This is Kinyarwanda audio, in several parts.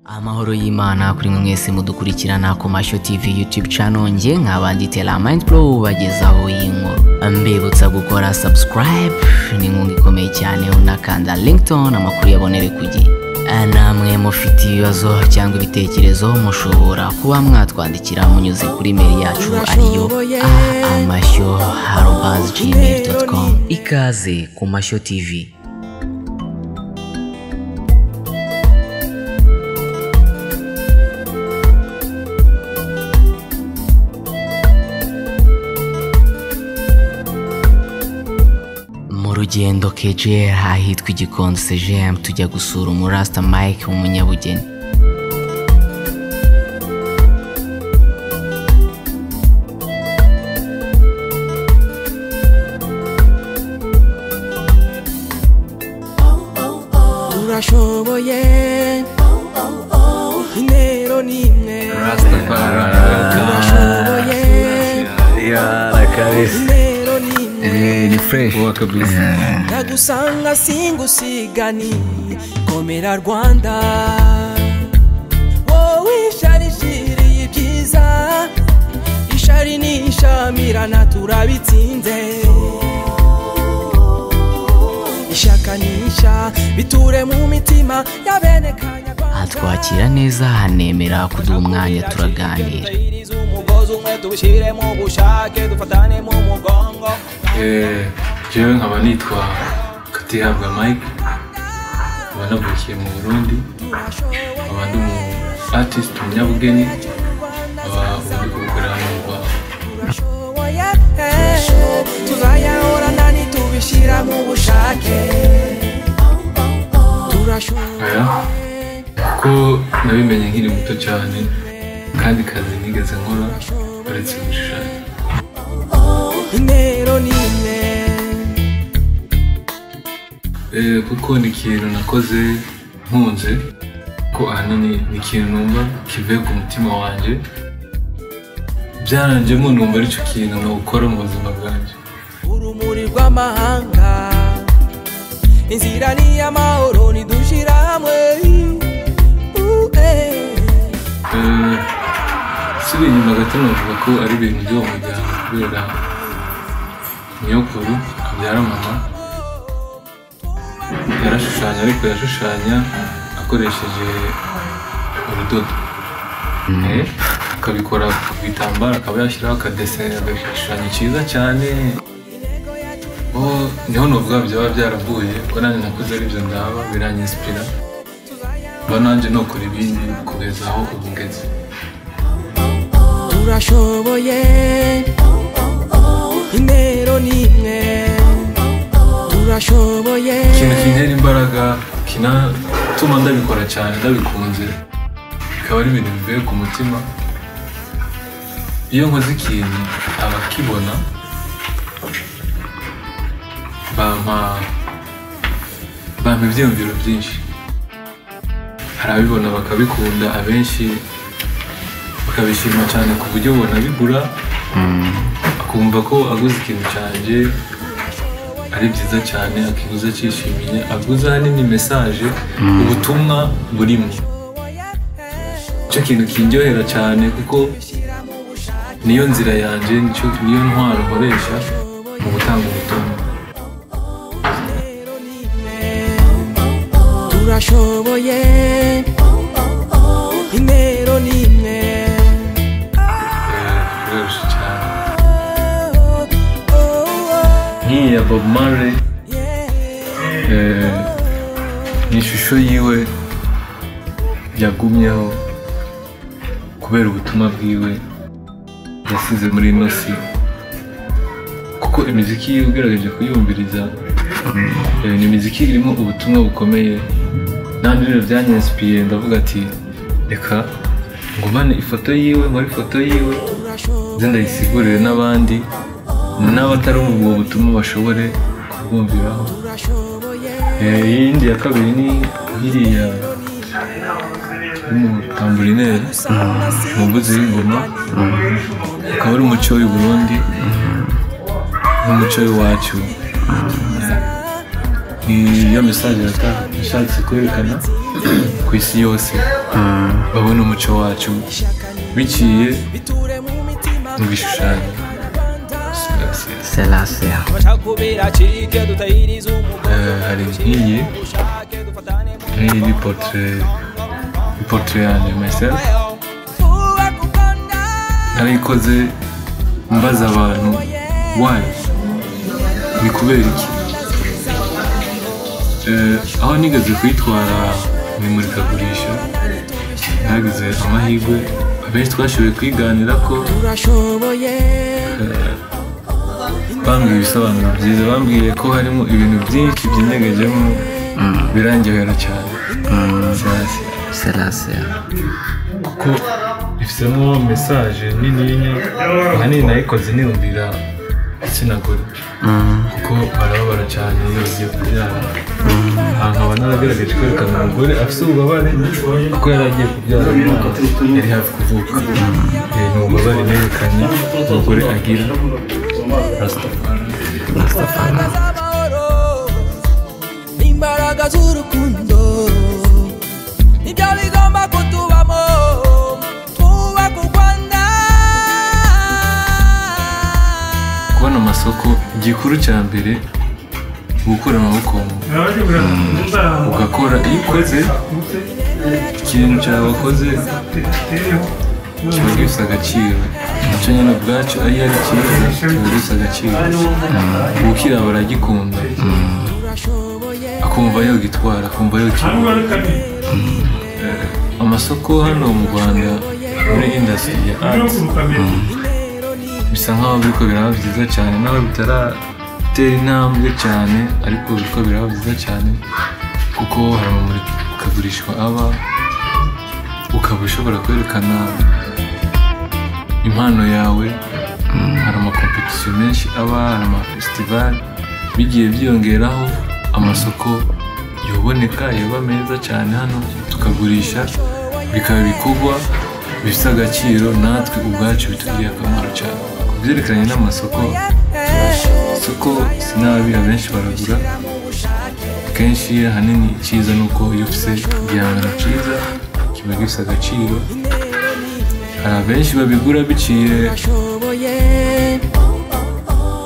amahoro y'imana kuri mwe mwese mudukurikirana ku mashyo tv youtube channel njye nk'abanditse la mind pro bagezaho iyi nkuru mbibutsa gukora subscribe ni inkunga ikomeye cyane unakanda linkedin amakuru yabonere ku gihe namwe mufite ibibazo cyangwa ibitekerezo mushobora kuba mwatwandikira munyuze kuri mail yacu ariyo amashyo arobas gmail.com ikaze ku mashyo tv mu rugendo kejera ahitwa igikondo sejemu tujya gusura umurasta mike w'umunyabugeni urashoboye intero ni imwe urashoboye intero ni imwe ni fresh Poa kabisa. ndagusanga singusigani komera rwanda wowe isharishiriye ibyiza ishari nishamirana turabitsinze ishaka nisha biture mu mitima ya bene kanyarwanda atwakira neza anemera kuduha umwanya turaganira umugozi umwe tuwushyire mu bushake dufatane mu mugongo Eh, jewe nkaba nitwa katihabwa mike nkaba navukiye mu burundi nkaba ndi umu artist umunyabugeni nkaba uri kubikorera mu rwanda turashoboye tuzayahorana nitubishyira mu bushake turashoboye aya kuko nabimenye nkiri muto cyane kandi kazi nigeze nkora uretse gushushanya intero ni imwe Eh, kuko ni ikintu nakoze nkunze ko ahanini ni ikintu numva kivuye ku mutima wanjye byaranjemo numva aricyo kintu nawukora mu buzima bwanjye urumuri rw'amahanga inzira ni iy'amahoro nidushyira hamwe Uh, eh. Eh, nsubira inyuma gato navuga ko ari ibintu by'uwo muryango kubera nyokuru abyara mama yarashushanya ariko yashushanya akoresheje urudodo Eh, akabikora ku bitambaro akaba yashyiraho akadesine agashushanyo cyiza cyane Oh, niho nuvuga byaba byaravuye ko nanjye nakuze aribyo ndaba biranyisipira mba nanjye nokora ibindi kugeza aho ubu ngeze turashoboye intero ni imwe turashoboye ikintu kintera imbaraga kinatuma ndabikora cyane ndabikunze bikaba ari ibintu bivuye ku mutima iyo nkoze ikintu abakibona bampa bampa ibyiyumviro byinshi hari ababibona bakabikunda abenshi bakabishima cyane ku buryo ubona bigura akumva ko aguze ikintu cyanjye ari byiza cyane akiguze akishimiye aguze ahanini mesaje ubutumwa burimo icyo kintu kindyohera cyane kuko niyo nzira yanjye nicyo- niyo ntwaro nkoresha mu gutanga ubutumwa turashoboye intero ni imwe Eh, biroroshye cyane nk'iyi ya bob marley eh, ni ishusho yiwe yagumyeho kubera ubutumwa bwiwe yasize muri ino si kuko imiziki yiwe ugerageje kuyumviriza eh, ni imiziki irimo ubutumwa bukomeye nanjye rero byanyansipiye ndavuga ati reka ngumane ifoto yiwe muri ifoto yiwe nze ndayisigurire n'abandi n'abatari ubwo butumwa bashobore kubwumviraho Eh, iyindi ya kabiri ni iriya y'umutamburineri umuguzi w'ingoma ukaba ari umuco w'i Burundi n'umuco w'iwacu Eh, iyo mesaje yata- yashatse kwerekana ku isi yose babone umuco wacu biciye mu bishushanyo Simulasiyasi. selasiya Eh, hari nk'iyi nk'iyi ni portre ni portre yanjye myself narayikoze mbaza abantu why ni kubera iki Eh, aho nigeze kuyitwara mu imurikagurisha nagize amahirwe abenshi twashoboye kwiganira ko turashoboye bambwiye ibisobanuro byiza bambwiye ko harimo ibintu byinshi byinyegajemo birangihera cyane Simulasiyasi. selasiya ko ifitemo mesaje nininya ahanini nayikoze niyumvira igitsina gore kuko barababara cyane iyo bagiye kubyara ahantu nkaba naragaragaje kwerekana umugore afite ububabare kuko yari agiye kubyara umwana yari hafi kuvuka Eh, ni ububabare nerekanye umugore agira Rastafari. rasitafana z'amahoro imbaraga z'urukundo nibyo bigomba kutubamo twubaka u rwanda kubona amasoko igikuru cya mbere ni gukura amaboko mu mufuka. ugakora iyo ukoze ikintu cyawe wakoze kiba gifite agaciro icyo nyine ubwacyo iyo ari cyiza kiba gifite agaciro ukiriya baragikunda turashoboye akumva yogitwara akumva yogitwara amasoko hano mu rwanda muri indasitiri ya ati bisa nkaho biriko biraba byiza cyane nawe bitaratera intambwe cyane ariko biriko biraba byiza cyane kuko hari amamurikagurishwa aba ukaba ushobora kwerekana impano yawe hari amakompetisiyo menshi aba hari amafesitivali bigiye byiyongeraho amasoko yoboneka yaba meza cyane hano tukagurisha bikaba ibikorwa bifite agaciro natwe ubwacu bitugiriye akamaro cyane ku byerekeranye n'amasoko isoko sinabi abenshi baragura kenshi ahanini icyiza ni uko iyo ufite igihangano cyiza kiba gifite agaciro hari abenshi babigura biciye turashoboye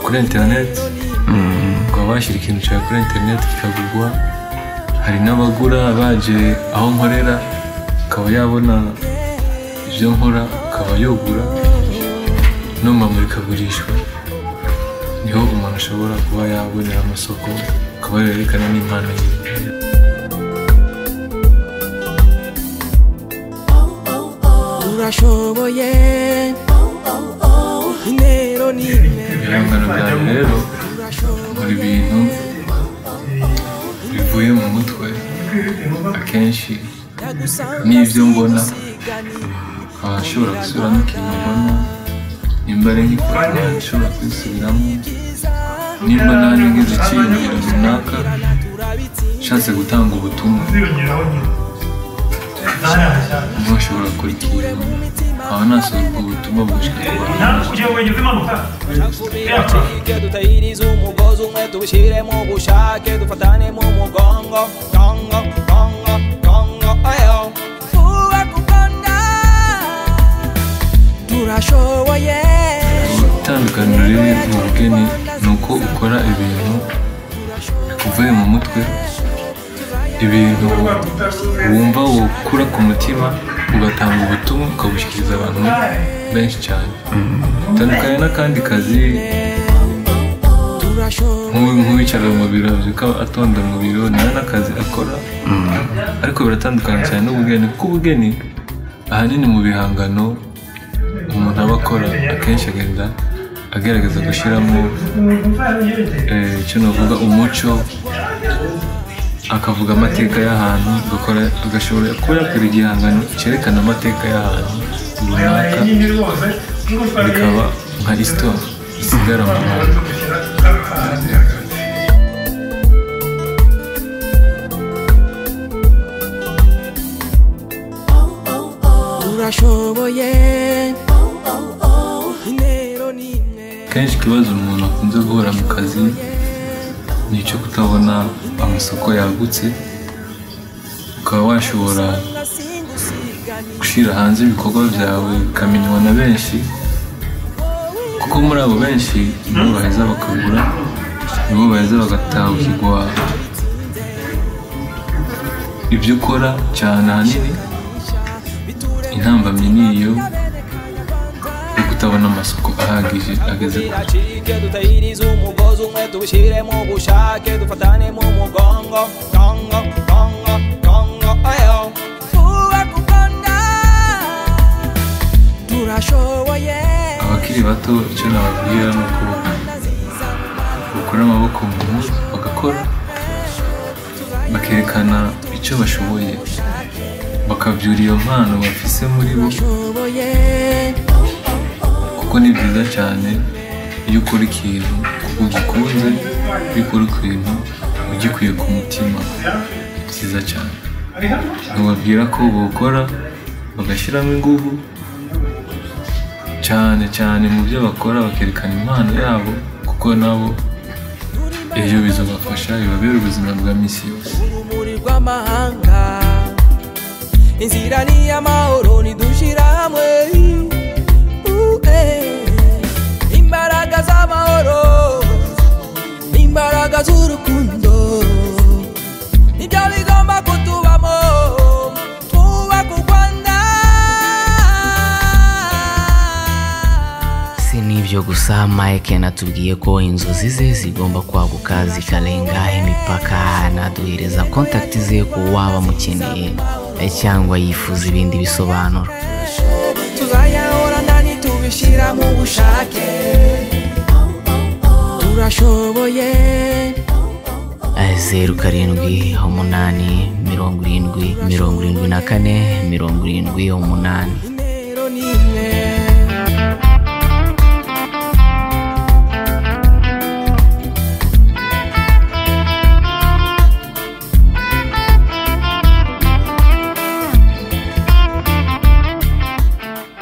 kuri interineti ukaba washyira ikintu cyawe kuri interineti kikagurwa hari n'abagura baje aho nkorera akaba yabona ibyo nkora akaba yogura no mu mamurikagurishwa niho umuntu ashobora kuba yabonera amasoko akaba yerekana n'impano yiwe turashoboye intero ni imwe ibihangano byanjye rero buri bintu bivuye mu mutwe akenshi n'ibyo mbona abashobora gusubiramo ikintu mbona nimba ari nk'ikorana nshobora kwisubiramo nimba nanjye ngize icyiyumviro runaka nshatse gutanga ubutumwa umuntu ashobora kurikira nkaba nasohora ubwo butumwa bushika ku bantu Tike dutahirize umugozi umwe tuwushyiremo ubushake dufatane mu mugongo gongo gongo gongo ayo twubake u rwanda turashoboye itandukaniro riri mu bugeni ni uko ukora ibintu bikuvuye mu mutwe ibintu wumva wukura ku mutima ugatanga ubutumwa ukabushyikiriza abantu benshi cyane itandukanye n'akandi kazi turashoboye nk'uyu nk'uwicara mu biro abyuka atonda mu biro nawe n'akazi akora ariko biratandukanye cyane n'ubugeni kuko ubugeni ahanini mu bihangano umuntu aba akora akenshi agenda agerageza gushyiramo eh, icyo navuga umuco akavuga amateka y'ahantu agakora agashobora kuba yakora igihangano cyerekana amateka y'ahantu runaka bikaba nka histoire isigara mu muntu turashoboye intero ni imwe kenshi ikibazo umuntu akunze guhura mu kazi ni icyo kutabona amasoko yagutse ukaba washobora gushyira hanze ibikorwa byawe bikamenywa na benshi kuko muri abo benshi nibo baheza bakagura nibo baheza bagataha ukigwa ibyo ukora cyane ahanini intambamyi ni iyo yo kutabona amasoko ahagije ageze ku Dacike dutahirize umugozi umwe tuwushyiremo ubushake dufatanemo umugongo gongo gongo gongo ayo twubake u Rwanda turashoboye abakiri bato icyo nababwira ni uko bakura amaboko mu mutwe bagakora bakerekana icyo bashoboye bakabyura iyo mpano bafise muri bo turashoboye kuko ni byiza cyane iyo ukora ikintu kuko ugikunze iyo ukora ikintu ugikuye ku mutima ni byiza cyane ntubabwira ko bawukora bagashyiramo ingufu cyane cyane mu byo bakora bakerekana impano yabo kuko nabo ibyo bizabafasha bibabera ubuzima bwa minsi yose urumuri rw'amahanga inzira ni iy'amahoro nidushyira hamwe Uh, eh. imbaraga z'amahoro imbaraga z'urukundo nibyo bigomba kutubamo twubaka u rwanda si n'ibyo gusa mike yanatubwiye ko inzozi ze zigomba kwaguka zikarenga imipaka anaduhereza kontakiti ze ku waba amukeneye eh, cyangwa yifuza ibindi bisobanuro tuzayahorana nitubishyira mu bushake turashoboye Eh, zeru karindwi umunani mirongo irindwi mirongo irindwi na kane mirongo irindwi umunani intero ni imwe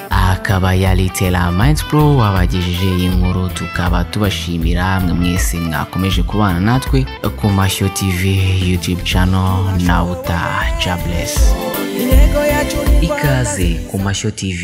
akaba yari tera mayinzi pro wabagejeje iyi nkuru tukaba tubashimira mwe mwese mwakomeje kubana natwe ku mashyo tv youtube channel na uta jabless intego yacu ni ikaze ku mashyo tv